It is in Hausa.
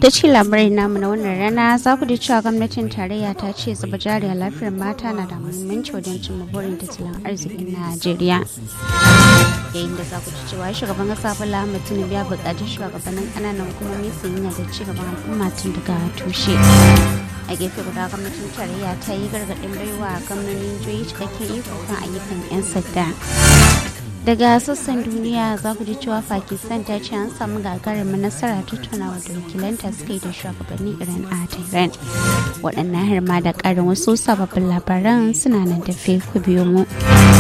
ta ce labarai namu na wannan rana za ku ji cewa gwamnatin tarayya ta ce zuba jari a lafiyar mata na da muhimmanci wajen cimma burin tattalin arzikin najeriya yayin da za ku ji cewa shugaban kasa bola ahmed tinubu ya buƙaci shugabannin ƙananan hukumomi su yi da ci gaban al'umma tun daga tushe a gefe guda gwamnatin tarayya ta yi gargaɗin baiwa gwamnonin jihohi cikakken iko kan ayyukan 'yan sanda daga sassan duniya za ku ji cewa pakistan ta ce an samu gagarumin nasara tattaunawa da wakilanta suka yi da shugabannin iran a tehran waɗannan har ma da ƙarin wasu sababbin labaran suna nan tafe ku biyo mu